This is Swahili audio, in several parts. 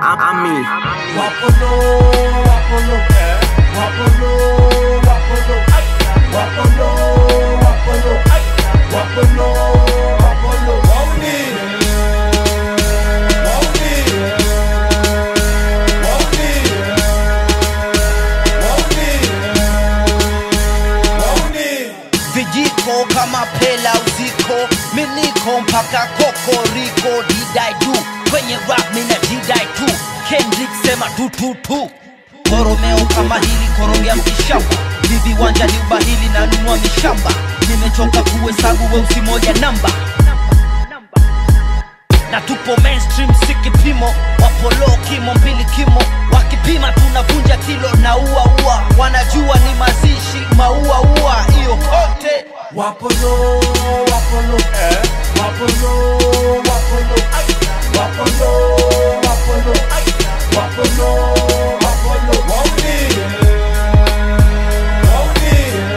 Ami. Wapolo, wapolo, wapolo, wapolo, wapolo, wapolo, wapolo, wapolo, wauni, wauni, wauni, wauni. vijiko kama pela uziko miliko mpaka kokoriko didai du kwenye rap mina didai tu kendrick sema tututu koromeo kama hili korogea mkishamba viviwanja ni ubahili na nunua mishamba nimechoka kuhesabu weusi moja namba na tupo mainstream si kipimo wapolo kimo mbili kimo wakipima tunavunja kilo na ua ua wanajua ni mazishi maua ua hiyo kote Wapolo, wapolo, wapolo, wapolo, wapolo, wapolo, wapolo, wapolo, wauni, wauni,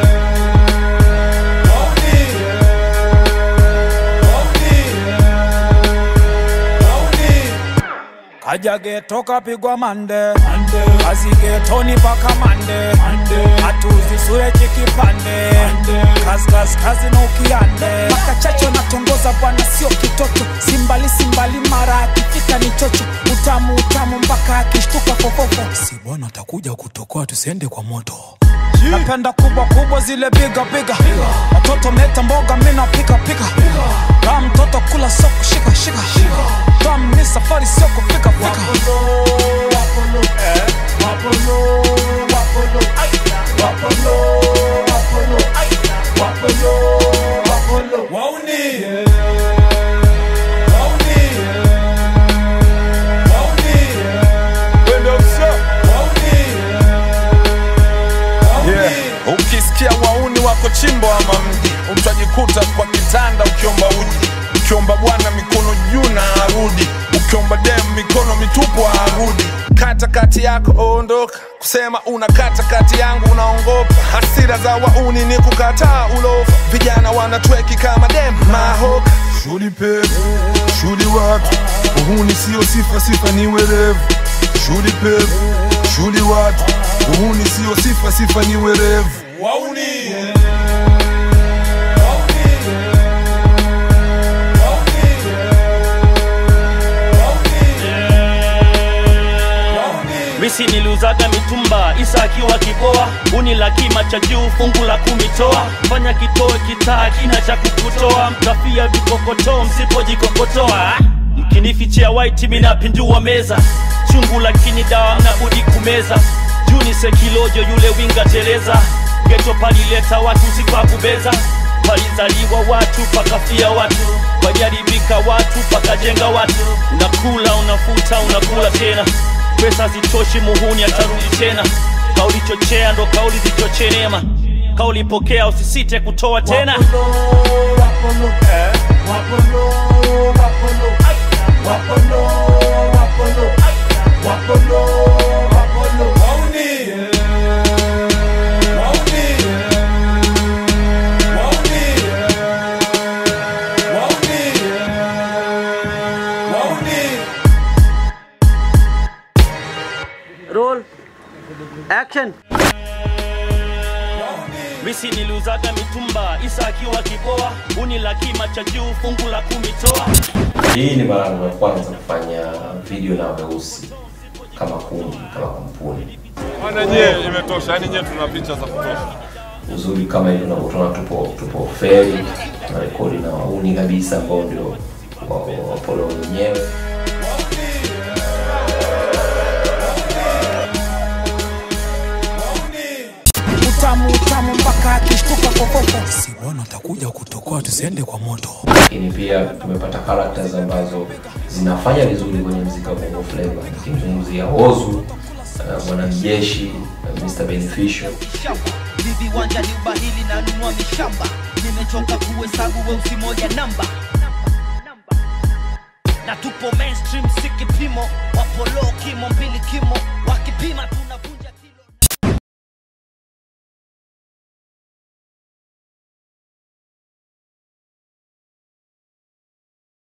wauni, wauni, wauni. kaja geto kapigwa mande kazi getoni paka mande hatuzisure chikipande kazi kazi kazi na ukiande paka chacho natongoza bwana sio kitoto simbali simbali mara akifika ni chocho utamu utamu mpaka akishtuka fofofo si bwana atakuja kutokoa tusiende kwa moto napenda kubwa kubwa zile biga biga watoto meta mboga mina pika pika kaa mtoto kula soko shika shika tam ni safari sio kufika fika Yeah. ukisikia wauni wako chimbo ama mji utajikuta kwa kitanda ukiomba uji ukiomba bwana mikono juu na arudi ukiomba dem mikono mitupu arudi kata kati yako ondoka kusema una kata kati yangu unaongopa hasira za wauni ni kukataa ulofa vijana wanatweki kama dem mahoka Shuli pevu, shuli watu, uhuni sio sifa, sifa ni werevu. Shuli pevu, shuli watu, uhuni sio sifa, sifa ni werevu. misi niliuzaga mitumba isa akiwa kiboa uni la kima cha juu fungu la kumitoa fanya kitoe kitaa kina cha kukutoa mtafia vikokotoo msipojikokotoa mkinifichia waiti minapindua meza chungu lakini dawa mnabudi kumeza juni sekilojo yule winga teleza geto palileta watu sikakubeza palizaliwa watu pakafia watu wajaribika watu pakajenga watu unakula unafuta unakula tena pesa zitoshi muhuni atarudi tena kauli chochea ndo kauli zichochee neema kauli pokea usisite kutoa tena roll action misi niliuzaga mitumba isa akiwa kiboa uni la kima cha juu fungu la kumitoa Hii ni mara yangu ya kwanza kufanya video na weusi kama kundi, kama kampuni. Bwana nyie imetosha, yani nyie tuna picha za kutosha. Uzuri kama hivi unavyotuona, tupo tupo feri na rekodi na wauni kabisa ambao ndio wa- wapolo wenyewe. utamu utamu mpaka akishtuka fofofo si bwana atakuja kutokoa tusiende kwa moto Lakini pia tumepata characters ambazo zinafanya vizuri kwenye mziki wa Bongo Flava, nikimzungumzia Ozu, uh, mwanajeshi, uh, Mr Beneficial shamba viviwanja ni ubahili na nunua mishamba nimechoka kuhesabu weusi moja namba na tupo mainstream si kipimo wapolo kimo mbili kimo wakipima tu